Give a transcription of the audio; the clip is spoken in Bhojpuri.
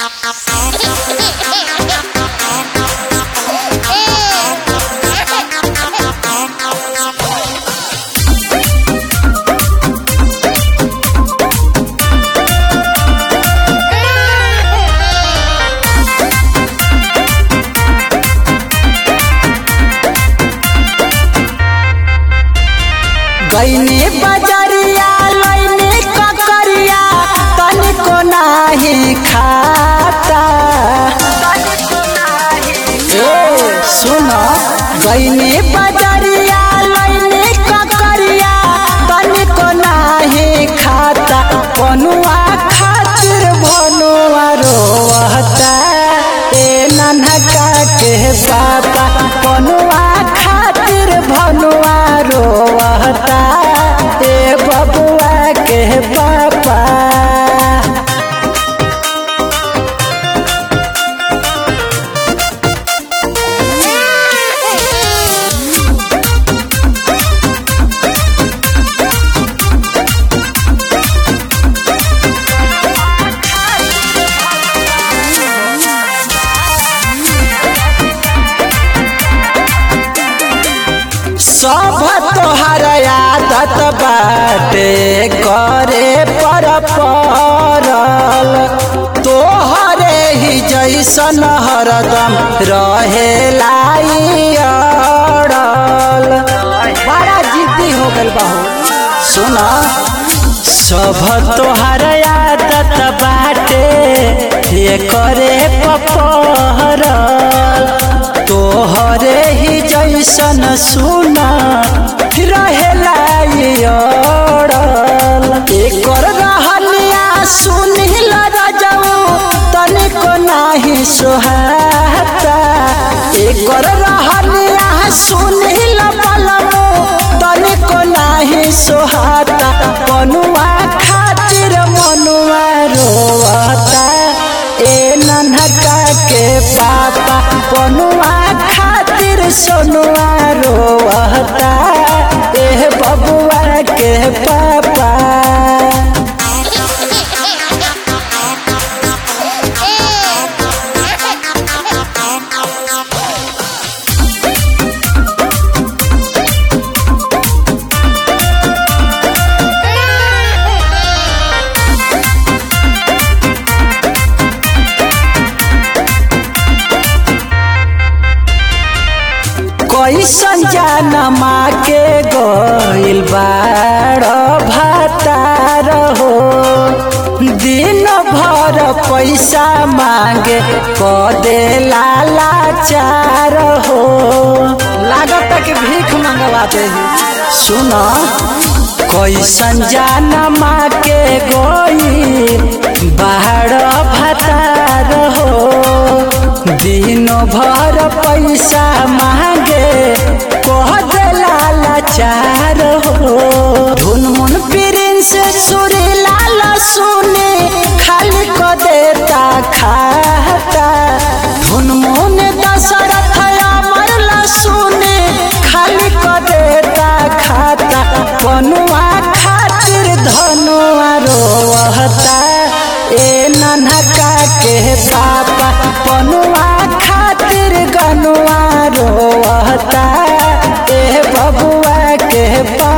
गईनी बजरिया लईनी ककरिया तनिको नाही खाता ए सुन गईनी बजरिया लईनी ककरिया तनिको नाही खाता बनुआ खातिर बनुआ रोवता ए नन्हका के पापा बनुआ खातिर भनुआ रोवता ए बबुआ के पापा सब तोहर आदत बाटे करे पर परल तोहरे ही जैसन हरदम रहे लाई अड़ल बड़ा जिद्दी हो गल बहू सुन सब तोहर आदत बाटे ये करे पपहरल तोहरे ही जैसन सुन रहेला ई अड़ल एकर रहनिया सुनिल रजऊ तनिको नाही सोहाता एकर रहनिया सुनिल बलमू तनिको नाही सोहाता बनुआ खातिर मनुआ रोवता ए नन्हका के पापा बनुआ खातिर सोनुआ रोवता ए बबुआ के पापा कैसन जानमा के गइल बाड़ भातार हो दिन भर पैसा मांगे कदे लाचार हो लागत कि भीख मंगवा दे सुन कैसन जानमा के गइल बाड़ भातार हो दिन भर पैसा मांगे कह दे लाचार हो धुन मुन प्रिंस सुरी लाल सुने खाली क देता खाता धुन मुन दशरथ अमर सुने खाली क देता खाता बनुआ खातिर धनुआ रोवता ए नन्हका के पापा बनुआ खातिर गनुआ रोवता ए बबुआ के पापा